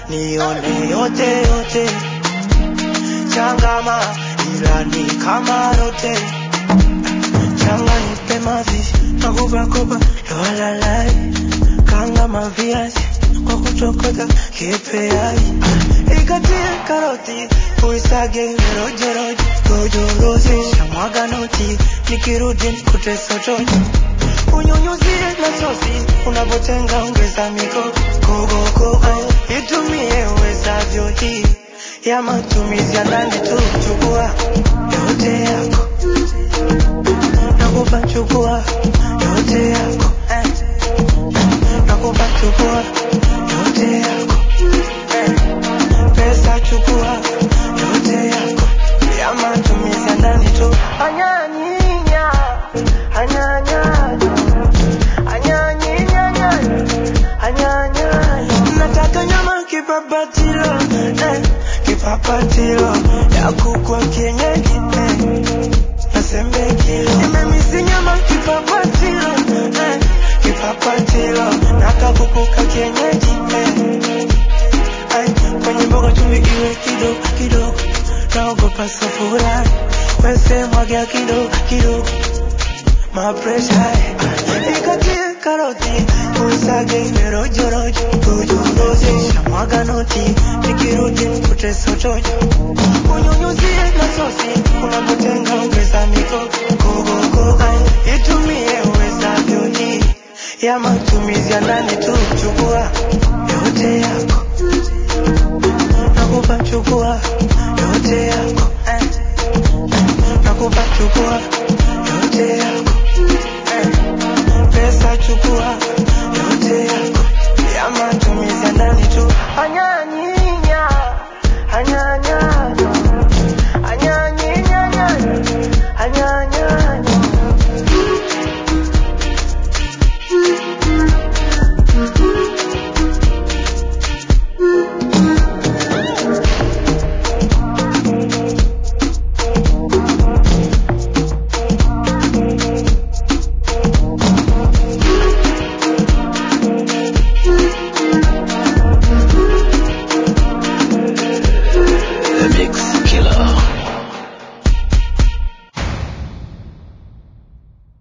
nione yote yote, changama ila ni kama rote, changa nipe mavi nakupa kopa yowalalai, kanga maviazi kwa kuchokota kipeai, ikatie karoti uisage rojeroje rojorozi shamwaga noti nikirudi nikute sotoji unyunyuzie na sosi unapotenga ongeza miko kogoko itumie uwezavyo hii ya matumizi ya ndani tu chukua yote yako nakupa chukua yote yako eh. nakupa chukua yote yako eh. pesa chukua yote yako ya matumizi ya ndani tu anyanyinya anyanyanyo anyanyinya anyanya nataka nyama kipapatilo eh, kipapatilo ya kukwa kienyeji eh, nasembekilo nimemisi nyama kipapatilo eh, kipapatilo nakakukuka kienyeji eh, Ay, kwenye mboga chumvi iwe kidogo kidogo, naogopa safura wese mwagia kidogo kidogo, mapresha ikatie karoti uisage iwe rojo rojo rojo rojo, shamwaga noti nikirudi nikute sotojo, unyunyuzie na sosi unapotenga ongeza miko kogo kogo, itumie uwezavyo hii ya matumizi ya ndani tu